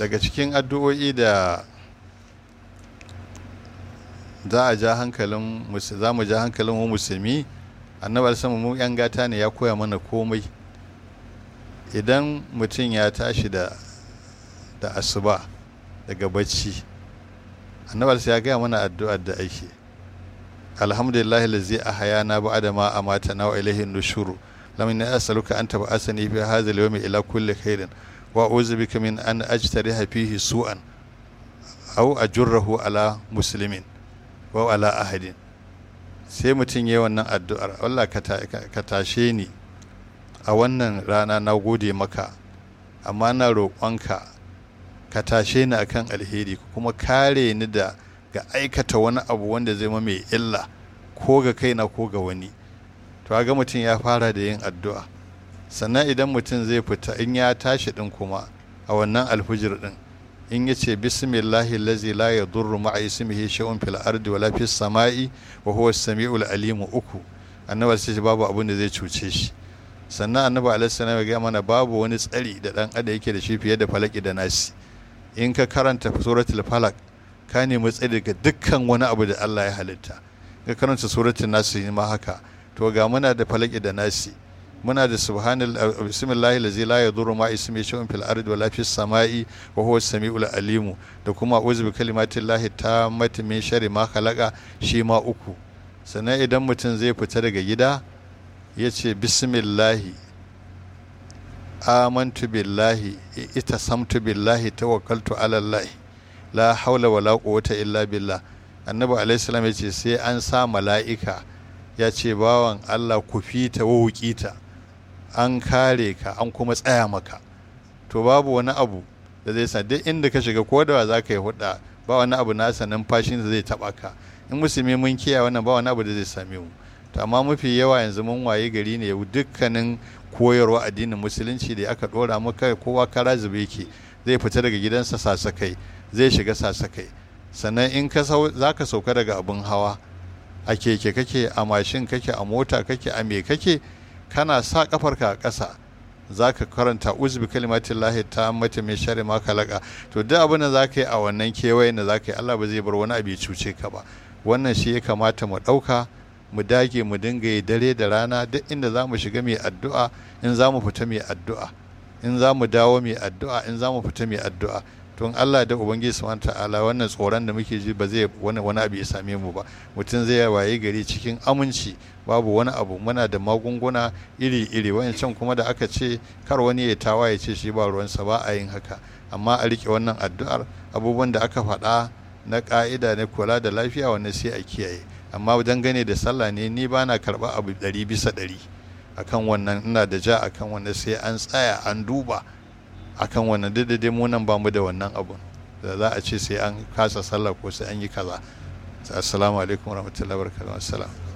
daga cikin addu'o'i da za a ja hankalin za mu ja hankalin mu musulmi annabi sama mu yan gata ne ya koya mana komai idan mutum ya tashi da da asuba daga bacci annabi ya gaya mana addu'ar da ake alhamdulillah lazi ahayana ba'da ma amatana wa ilayhi nushuru lam inni as'aluka an tab'asani fi hadha al-yawmi ila kulli khairin wa a'udhu bika min an ajtariha fihi su'an aw ajurrahu ala muslimin wa ala ahadin sai mutum yi wannan addu'ar Allah ka tashe ni a wannan rana na gode maka amma na roƙonka ka tashe ni akan alheri kuma kare ni da ga aikata wani abu wanda zai mai illa ko ga kaina ko ga wani to ga mutum ya fara da yin addu'a sannan idan mutum zai fita in ya tashi din kuma a wannan alfujir din in ya ce bismillahi lazi la ya durru ma'a ismihi shay'un fil ardi wala fis sama'i wa huwa as-sami'ul alim uku annabi sai babu abin da zai cuce shi sannan annabi alaihi salam ya ga mana babu wani tsari da dan adam yake da shi fiye da falaki da nasi in ka karanta suratul falak ka nemi tsari daga dukkan wani abu da Allah ya halitta ka karanta suratul nasi ma haka to ga muna da falaki da nasi muna da subhanal bismillahi allazi la yadurru ma ismi shay'un fil ardi wala fis samai wa huwa as-sami'ul alim da kuma a'udhu bi kalimatillahi tammati min sharri ma khalaqa shi ma uku sannan idan mutum zai fita daga gida ya ce bismillahi amantu billahi ita samtu billahi tawakkaltu ala Allah la haula wala quwwata illa billah annabi alaihi salam ya ce sai an sa mala'ika ya ce bawan Allah ku fita wa wukita an kare ka an kuma tsaya maka to babu wani abu da zai sa duk inda ka shiga ko da za ka yi hudda ba wani abu nasa numfashin da zai taba ka in musulmi mun kiyaye wannan ba wani abu da zai same mu to amma mafi yawa yanzu mun waye gari ne dukkanin koyarwa addinin musulunci da aka dora maka kowa kara zube yake zai fita daga gidansa sasakai zai shiga sasakai sannan in ka za ka sauka daga abin hawa a keke kake a mashin kake a mota kake a me kake kana sa kafarka a ƙasa za ka karanta uzbi kalimatin lahi ta mata mai shari ma kalaka to duk abin da za ka yi a wannan kewayen da za ka yi allah ba zai bar wani abu ya cuce ka ba wannan shi ya kamata mu ɗauka mu dage mu dinga yi dare da rana duk inda za mu shiga mai addu'a in za mu fita mai addu'a in za mu dawo mai addu'a in za mu fita mai addu'a tun Allah da Ubangiji subhanahu ta'ala wannan tsoron da muke ji ba zai wani wani abu ya same mu ba mutum zai waye gari cikin aminci babu wani abu muna da magunguna iri iri wancan kuma da aka ce kar wani ya tawa ya ce shi ba ruwansa ba a yin haka amma a rike wannan addu'ar abubuwan da aka faɗa na ƙa'ida na kula da lafiya wannan sai a kiyaye amma dangane da sallah ne ni ba na karɓa abu ɗari bisa ɗari akan wannan ina da ja akan wannan sai an tsaya an duba akan wannan duk da dai mu nan ba mu da wannan abun da za a ce sai an kasa sallah ko sai an yi kaza assalamu alaikum warahmatullahi wabarakatuh assalam